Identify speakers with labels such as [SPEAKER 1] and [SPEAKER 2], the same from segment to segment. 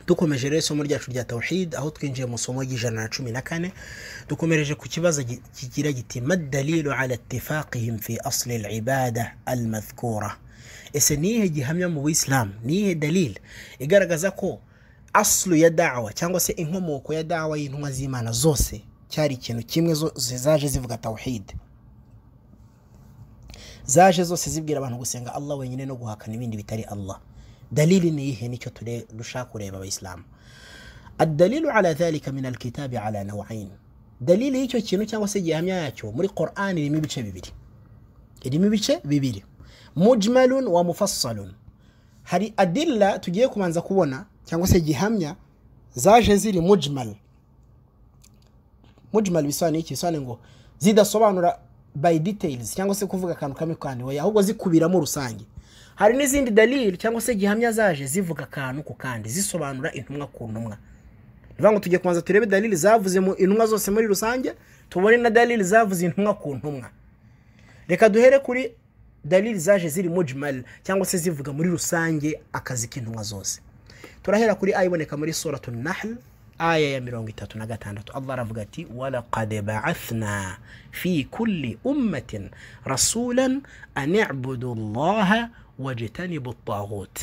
[SPEAKER 1] dukomeje rero isomo ryacu rya tawuhid aho twinjiye mu isomo ry'ijana na cumi na kane dukomereje ku kibazo gi- kigira giti madalilu ala itifaqihim fi asli al-ibada al-madhkura ese ni iyihe gihamya mu buyisilamu ni iyihe dalil igaragaza ko aslu ya dawa cyangwa se inkomoko ya dawa y'intumwa z'imana zose cyari ikintu kimwe zo- zaje zivuga tawuhid zaje zose zibwira abantu gusenga Allah wenyine no guhakana ibindi bitari Allah dalili ni iyihe nicyo ture- dushaka kureba abayisilamu adalilu ala dhalika min alkitabi ala nawain dalili y'icyo kintu cyangwa se gihamya yacyo muri qur'an irimo ibice bibiri irimo ibice bibiri mujmalun wa mufassalun hari adilla tugiye kubanza kubona cyangwa se gihamya zaje ziri mujmal mujmal bisobanuye iki bisobanuye ngo zidasobanura by details cyangwa se kuvuga akantu kamwe kandi oya ahubwo zikubiramo rusange hari n'izindi dalili cyangwa se gihamya zaje zivuga akantu ku kandi zisobanura intumwa ku ntumwa ni ukuvuga ngo tujye kubanza turebe dalili zavuze mu intumwa zose muri rusange tubone na dalili zavuze intumwa ku ntumwa reka duhere kuri dalili zaje ziri mujmal cyangwa se zivuga muri rusange akazi k'intumwa zose turahera kuri aya iboneka muri suratu nahl aya ya mirongo itatu na gatandatu allah aravuga ati walaqad ba'athna fi kulli ummatin rasulan an ibudu llaha wajtanibu ttaghut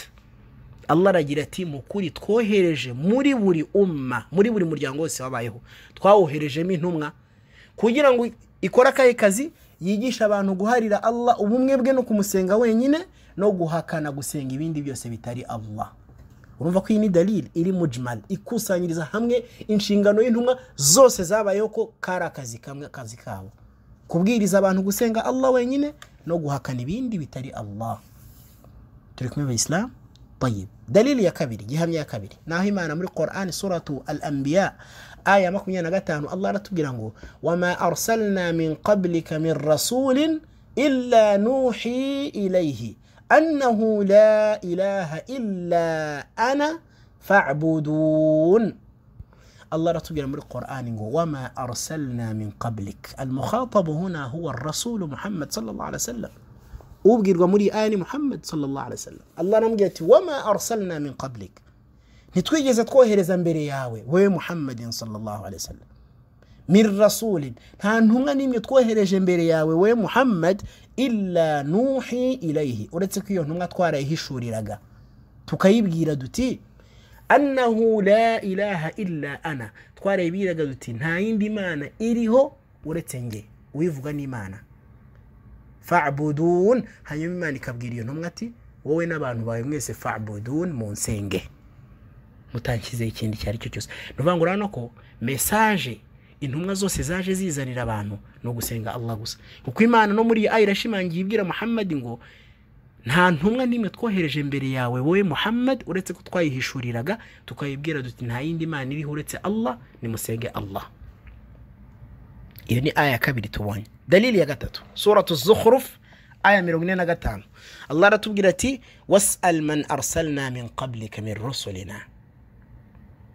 [SPEAKER 1] allah aragira ati mu kuri twohereje muri buri umma muri buri muryango wose wabayeho twawoherejemo intumwa kugira ngo ikore akahe kazi yigisha abantu guharira allah ubumwe bwe no kumusenga wenyine no guhakana gusenga ibindi byose bitari allah urumva ko iyi ni dalil iri mujmal ikusanyiriza hamwe inshingano y'intumwa zose zabayeho ko kari akazi kamwe akazi kabo kubwiriza abantu gusenga allah wenyine no guhakana ibindi bitari allah turi kumwe abayisilamu طيب دليل يا كبير جهام يا كبير ناهي معنا من القرآن سورة الأنبياء آية ما كنا نغتان الله لا تبقى وما أرسلنا من قبلك من رسول إلا نوحي إليه أنه لا إله إلا أنا فاعبدون الله لا تبقى من القرآن وما أرسلنا من قبلك المخاطب هنا هو الرسول محمد صلى الله عليه وسلم ubwirwa muri ayani muhammad sallallahu alaihi wasallam allah arambwira ati wama arsalna min qablik ntitwigeze twohereza mbere yawe wewe muhammadin sallallahu alaihi wasallam min rasulin nta ntumwa n'imwe twohereje mbere yawe wewe muhammad illa nuhi ilayhi uretse ko iyo ntumwa twarayihishuriraga tukayibwira duti annahu la ilaha illa ana twarayibwiraga duti nta yindi mana iriho uretse nge uyivuga n'imana fa'budun hanyuma imana ikabwira iyo ntumwa ati wowe n'abantu bawe mwese fa'budun munsenge mutanshyizeho ikindi icyo ari cyo cyose ni ukuvuga ngo urabona ko mesaje intumwa zose zaje zizanira abantu ni ugusenga allah gusa kuko imana no muri iyi aya irashimangiye ibwira muhammad ngo nta ntumwa n'imwe twohereje mbere yawe wowe muhammad uretse ko twayihishuriraga tukayibwira duti nta yindi mana iriho uretse allah nimusenge allah iyo ni aya ya kabiri tubonye dalili ya gatatu suratu zukhruf aya mirongo ine na gatanu allah aratubwira ati wasal man arsalna min qablika min rusulina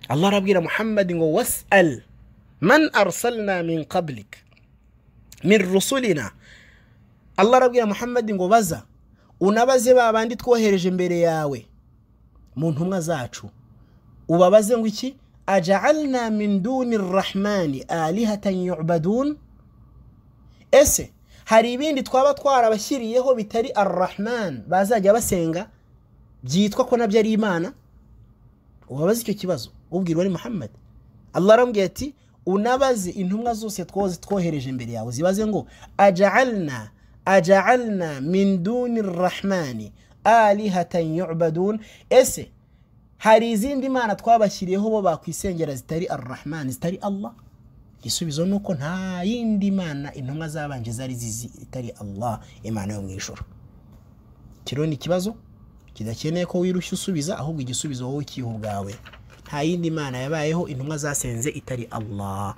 [SPEAKER 1] allah arabwira muhammadi ngo wasal man arsalna min qablik min rusulina allah arabwira muhammadi ngo baza unabaze ba bandi twohereje mbere yawe mu ntumwa zacu ubabaze ngo iki ajaalna min duni rrahmani alihatan yubadun ese hari ibindi twaba twarabashyiriyeho bitari arrahman bazajya basenga byitwa ko nabyo ari imana ubabaze icyo kibazo ubwirwa ni muhammad allah arambwiye ati unabaze intumwa zose twoze twohereje imbere yawe zibaze ngo ajaalna ajaalna min duni rrahmani alihatan yubadun ese hari izindi mana twabashyiriyeho bo bakwisengera zitari arurahmani zitari allah igisubizo ni uko nta yindi mana intumwa zabanje zari zizi itari allah imana yo mu ijoro kiriho ni ikibazo kidakeneye ko wirushya usubiza ahubwo igisubizo wowe ukiha ubwawe nta yindi mana yabayeho intumwa zasenze itari allah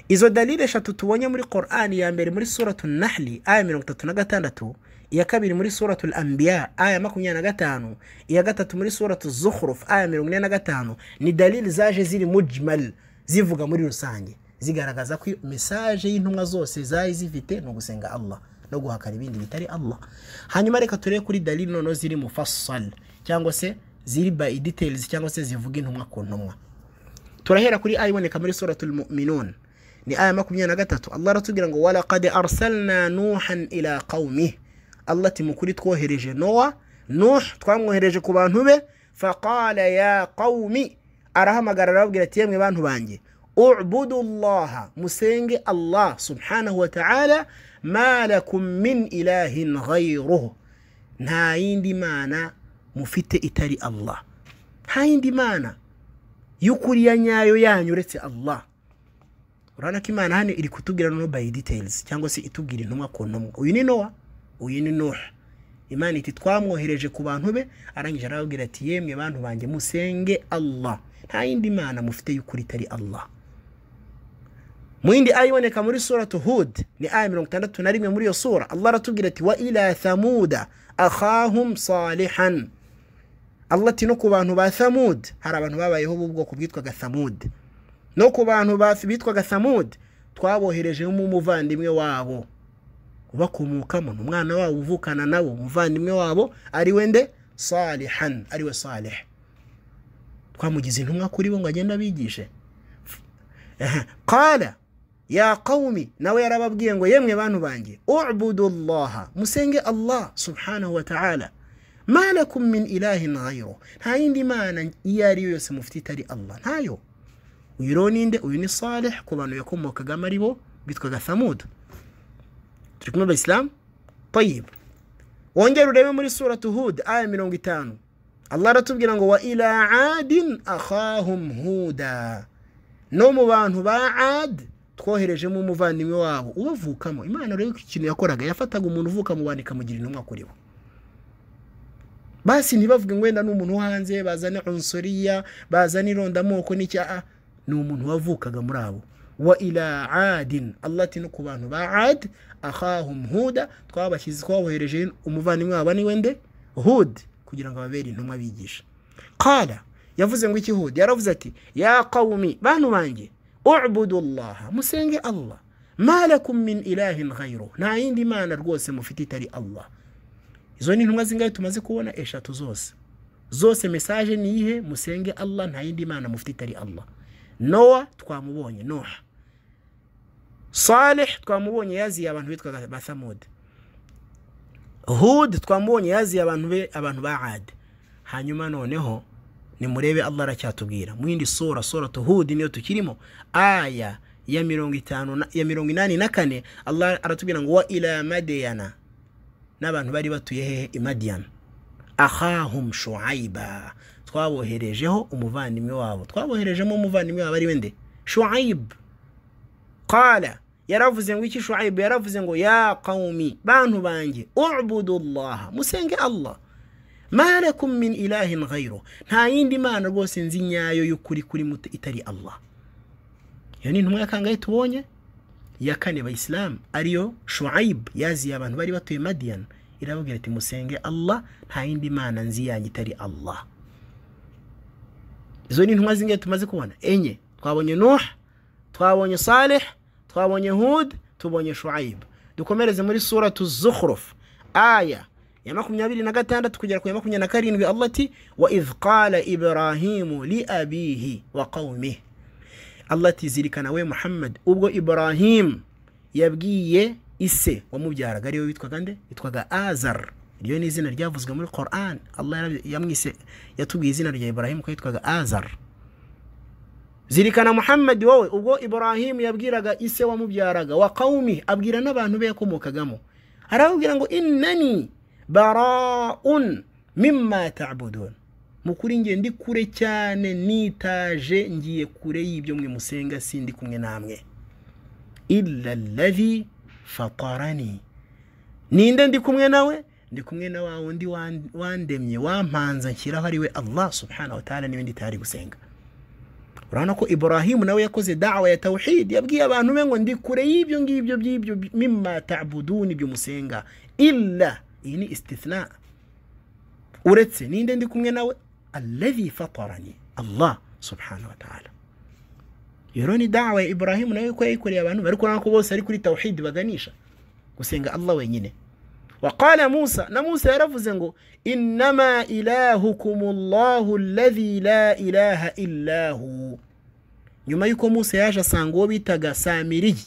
[SPEAKER 1] izo dalili eshatu tubonye muri qur'ani ya mbere muri suratu nahli aya mirongo itatu na gatandatu iya kabiri muri suratu anbiya aya makumyabiri na gatanu iya gatatu muri suratu zukhruf aya mirongo ine na gatanu ni dalili zaje ziri mujmal zivuga muri rusange zigaragaza ko mesaje y'intumwa zose zari zifite ni ugusenga allah no guhakana ibindi bitari allah hanyuma reka turebe kuri dalili noneho ziri mufassal cyangwa se ziri by details cyangwa se zivuga intumwa ku ntumwa turahera kuri aya iboneka muri suratul mu'minun ni aya makumyabiri na gatatu allah aratubwira ngo walaqad arsalna nuhan ila qaumi allah ati mukuri twohereje nowa nuh twamwohereje ku bantu be faqala ya qaumi arahamagara arababwira ati yemwe bantu banjye ubudu llaha musenge allah subhanahu wa ta'ala ma lakum min ilahin ghayruhu nta yindi mana mufite itari allah nta yindi mana y'ukuri ya nyayo yanyu uretse allah urabona ko imana hano iri kutubwira no by details cyangwa se itubwira intumwa ku ntumwa uyu ni nowa uyu ni nuha imana iti twamwohereje ku bantu be arangije arababwira ati yemwe bantu banjye musenge allah nta yindi mana mufite y'ukuri itari allah mu yindi aya iboneka muri suratu hud ni aya mirongo itandatu na rimwe muri iyo sura allah aratubwira ati wa ila thamuda akhahum salihan allah ati no ku bantu ba thamud hari abantu babayeho b'ubwoko bwitwaga thamud no ku bantu ba- bitwaga thamud twaboherejemo umuvandimwe wabo ubakomokamo ni umwana wabo uvukana nabo umuvandimwe wabo ari we nde salihan ari we salih twamugize intumwa kuri bo ngo agende abigishe Ehe, qala ya qawmi nawe yarababwiye ngo yemwe bantu banjye ubudu llaha musenge allah subhanahu wa ta'ala ma lakum min ilahin ghayru nta yindi mana iyo ari yo yose mufite itari allah ntayo uyu rero ninde uyu ni salih ku bantu yakomokagamo ari bo bitwaga thamudu turi kumwe abayisilamu tayib wongere urebe muri suratu hud aya mirongo itanu allah aratubwira ngo wa ila adin akhahum huda no mu bantu ba ad twoherejemo umuvandimwe wabo ubavukamo imana rero ikintu yakoraga yafataga umuntu uvuka mu bantu ikamugira intumwa kuri bo basi ntibavuge ngo wenda ni umuntu wo hanze bazane unsoriya bazane irondamoko n'icyaha ni umuntu wavukaga muri abo wa ila adin allah ati no ku bantu ba ad akhahum huda twabashyize twabohereje umuvandimwe wabo niwe nde hud kugira ngo ababere intumwa bigisha qala yavuze ngo iki hud yaravuze ati ya qawmi bantu banjye ubudu llaha musenge allah ma lakum min ilahin ghayru nta yindi mana rwose mufite itari allah izo ni intumwa zingahe tumaze kubona eshatu zose zose mesaje ni iyihe musenge allah nta yindi mana mufite itari allah nowa twamubonye noha saleh twamubonye yaziye abantu bitwaga ba thamud hud twamubonye yaziye abantu be abantu ba ad hanyuma noneho nimurebe allah aracyatubwira mu yindi sura suratu hud niyo tukirimo aya ya mirongo itanu na- ya mirongo inani na kane allah aratubwira ngo wa ila madiyana n'abantu bari batuye hehe i madiyana ahahum shuaiba twaboherejeho umuvandimwe wabo twaboherejemo umuvandimwe wabo ari we nde shuaib qala yaravuze ngo iki shuaib yaravuze ngo ya qawmi bantu banjye ubudu llaha musenge allah ma lakum min ilahin ghayru nta yindi mana rwose nzi nyayo y'ukuri kuri muto itari allah iyo ni intumwa ya kangahe tubonye ya kane bayisilamu ariyo shuaib yaziye abantu bari batuye madiyana irababwira ati musenge allah nta yindi mana nzi yanjye itari allah izo ni intumwa zingahe tumaze kubona enye twabonye nuh twabonye saleh twabonye hud tubonye shuaib dukomereze muri suratu zukhruf aya ya makumyabiri na gatandatu kugera ku ya makumyabiri na karindwi allah ati wa idh qala ibrahimu li abihi wa qaumihi allah ati zirikana we muhammad ubwo ibrahim yabwiye ise wamubyaraga ariwe witwaga nde witwaga azar iryo ni izina ryavuzwe muri quran allah yarabye- yamwise yatubwiye izina rya ibrahim ko yitwaga azar zirikana muhammad wowe ubwo ibrahim yabwiraga ise wamubyaraga wa qawmi abwira n'abantu be yakomokagamo arababwira ngo innani baraun mimma tabudun mukuri ngiye ndi kure cyane nitaje ngiye kure y'ibyo mwe musenga sindi kumwe namwe illa alladhi fatarani ninde ndi kumwe nawe ndi kumwe na wa wundi wan- wandemye wampanza nshyiraho ari we allah subhanahu wa ta'ala n'ibindi tayari gusenga urabona ko ibrahimu nawe yakoze dawa ya tawhid yabwiye abantu be ngo ndi kure y'ibyo ngibyo by'ibyo mimma tabuduni ibyo musenga illa iyi ni istithna uretse ninde ndi kumwe nawe alladhi fatarani allah subhanahu wa ta'ala iyo rero ni dawa ya ibrahimu nawe ko yayikoreye abantu bari kubona ko bose ari kuri tawhid baganisha gusenga allah wenyine wakala musa na musa yaravuze ngo inama ilahukum llahu alladhi la ilaha illahu nyuma y'uko musa yaje asanga uwo bitaga samiriyi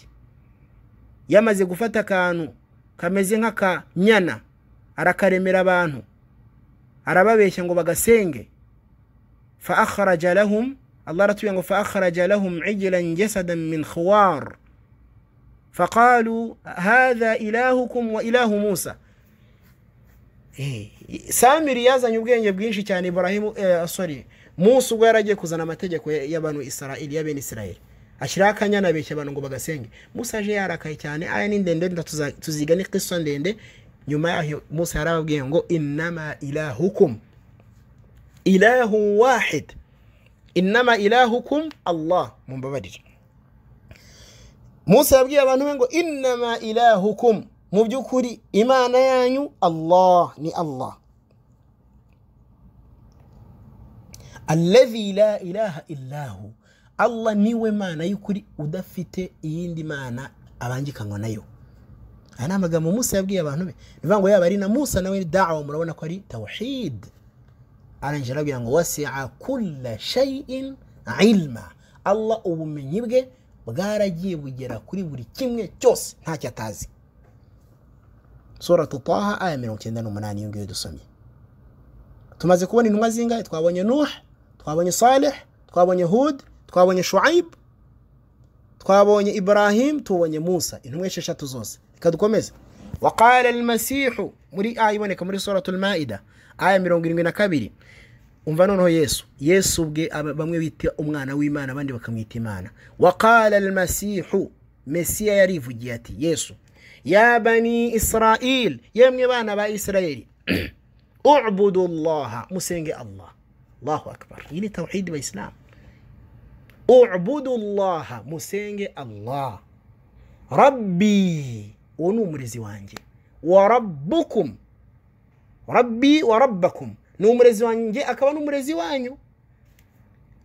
[SPEAKER 1] yamaze gufata akantu kameze nk'akanyana arakaremera abantu arababeshya ngo bagasenge fa akharaja lahum allah aratuye ngo fa akharaja lahum ijilan jasadan min khuwar faqalu hadha ilahukum wa ilahu musa Eh, samiri yazanye ubwenge bwinshi cyane iburahimu eh, sorry musa ubwo yaragiye kuzana amategeko ya- y'abantu israeli y'abene israeli ashyiraho akanyana abeshya abantu ngo bagasenge musa aje yarakaye cyane aya ni ndende nda tuza- tuziga ni kristo ndende nyuma yaho musa yarababwiye ngo inama ilahukum ilahu wahid inama ilahukum allah mumbabarire musa yabwiye abantu be ngo inama ilahukum mu by'ukuri imana yanyu allah ni allah alladhi la ilaha illahu allah niwe mana y'ukuri udafite iyindi mana abangikanywa nayo aya ni amagambo musa yabwiye abantu be ni ukuvuga ngo yaba ari na musa nawe dawa murabona ko ari tawhid arangije arabwira ngo wasia kulla shayin ilma allah ubumenyi bwe bwaragiye bugera kuri buri kimwe cyose ntacyo atazi suratu taha aya mirongo icyenda n'umunani iyo ngiyo dusomye tumaze kubona intumwa zingahe twabonye nuh twabonye saleh twabonye hud twabonye shuaib twabonye ibrahim tubonye musa intumwa esheshatu zose reka dukomeze waqala almasihu muri aya iboneka muri suratul maida aya mirongo irindwi na kabiri umva noneho yesu yesu ubwe aba- bamwe bita umwana w'imana abandi bakamwita imana waqala almasihu mesiya yarivugiye ati yesu ya bani israil yemwe bana ba isirayeli ubudu llaha musenge allah allahu akbar iyi ni tawhidi bayisilamu ubudu llaha musenge allah rabbi uwo ni umurezi wanjye wa rabbukum rabbi wa rabbakum ni umurezi wanjye akaba n'umurezi wanyu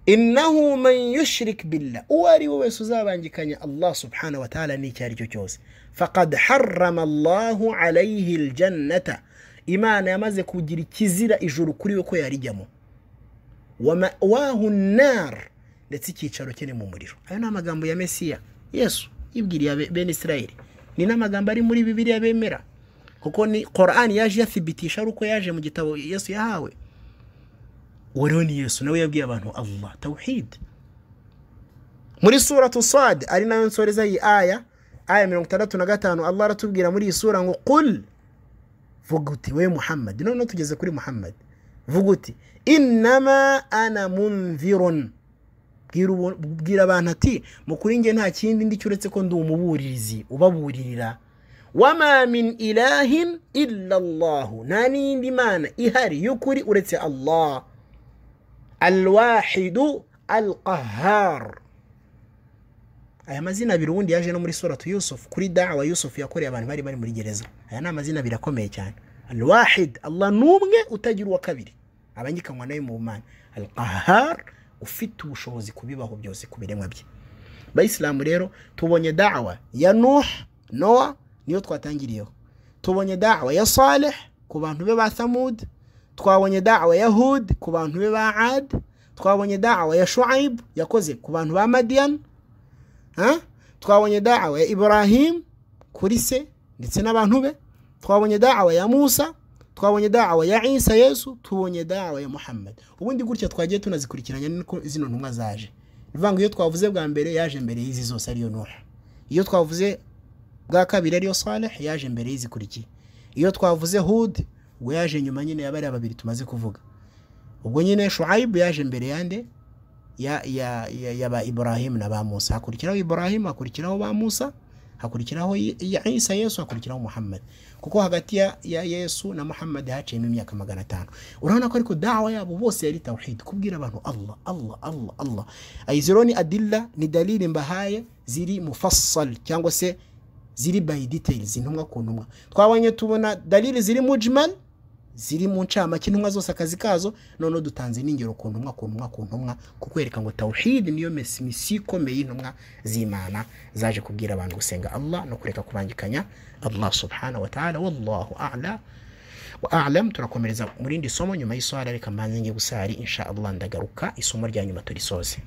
[SPEAKER 1] innahu man yushrik billah uwo ari we wese uzabangikanya allah subhanahu wa ta'ala n'icyo ari cyo cyose faqad harrama allahu alayhi ljannata imana yamaze kugira ikizira ijuru kuri we ko yarijyamo wa mawahu nar ndetse icyicaro cye ni mu muriro ayo ni amagambo ya mesiya yesu yibwiriye abe- bene isirayeli ni n'amagambo ari muri bibiliya bemera kuko ni korani yaje iyafibitisha ari uko yaje mu gitabo yesu yahawe uwo rero ni yesu nawe yabwiye abantu allah tawhid muri suratu sad ari nayo nsoreza iyi aya aya mirongo itandatu na gatanu allah aratubwira muri iyi sura ngo qul vuga uti we muhammad noneho tugeze kuri muhammad vuga uti inama ana munvirun Bwira ubu- bwira abantu ati mukuri nge nta kindi ndi cyuretse ko ndi umuburirizi ubaburirira wama min ilahin illa allahu nta n'iyindi mana ihari y'ukuri uretse allah alwahidu alqahar aya mazina abiri ubundi yaje no muri suratu yusuf kuri dawa yusuf yakoreye abantu bari bari muri gereza aya ni amazina abiri akomeye cyane alwahid allah n'umwe utagira uwa kabiri abangikanywa nayo mu mana alqahar ufite ubushobozi kubibaho byose ku biremwa bye bayisilamu rero tubonye dawa ya nuh nowa niyo twatangiriyeho tubonye dawa ya saleh ku bantu be ba samud twabonye dawa ya hud ku bantu be ba ad twabonye dawa ya shuaib yakoze ku bantu ba madian Ha? twabonye dawa ya ibrahim kuri se ndetse n'abantu be twabonye dawa ya musa twabonye dawa ya isa yesu tubonye dawa ya muhammad ubundi gutya twagiye tunazikurikiranya niko zino ntumwa zaje ni ukuvuga ngo iyo twavuze bwa mbere yaje mbere y'izi zose ariyo nuha iyo twavuze bwa kabiri ariyo saleh yaje mbere y'izikurikiye iyo twavuze hud ubwo yaje nyuma nyine ya bariya babiri tumaze kuvuga ubwo nyine shuaibu yaje mbere yande ya, ya, ya, ya ba ibrahim na ba musa hakurikiraho ibrahim hakurikiraho ba musa hakurikiraho I- I- isa yesu hakurikiraho muhammad kuko hagati ya, ya yesu na muhammad haciyemo imyaka magana atanu urabona ko ariko dawa yabo bose yari tawhid kubwira abantu allah allah allah allah ayiziro ni adilla ni dalili mbahaye ziri mufassal cyangwa se ziri by details intumwa ku ntumwa twabonye tubona dalili ziri mujmal ziri mu ncamake intumwa zose akazi kazo noneho dutanze n'ingero ku ntumwa ku ntumwa ku ntumwa kukwereka ngo tawuhidi niyo mesi misiyo ikomeye y'intumwa z'imana zaje kubwira abantu gusenga allah no kureka kubangikanya allah subhanahu wa ta'ala wallahu a'la wa a'lam turakomereza mu rindi somo nyuma y'isohara reka mbanze njye gusari insha allah ndagaruka isomo rya nyuma turisoze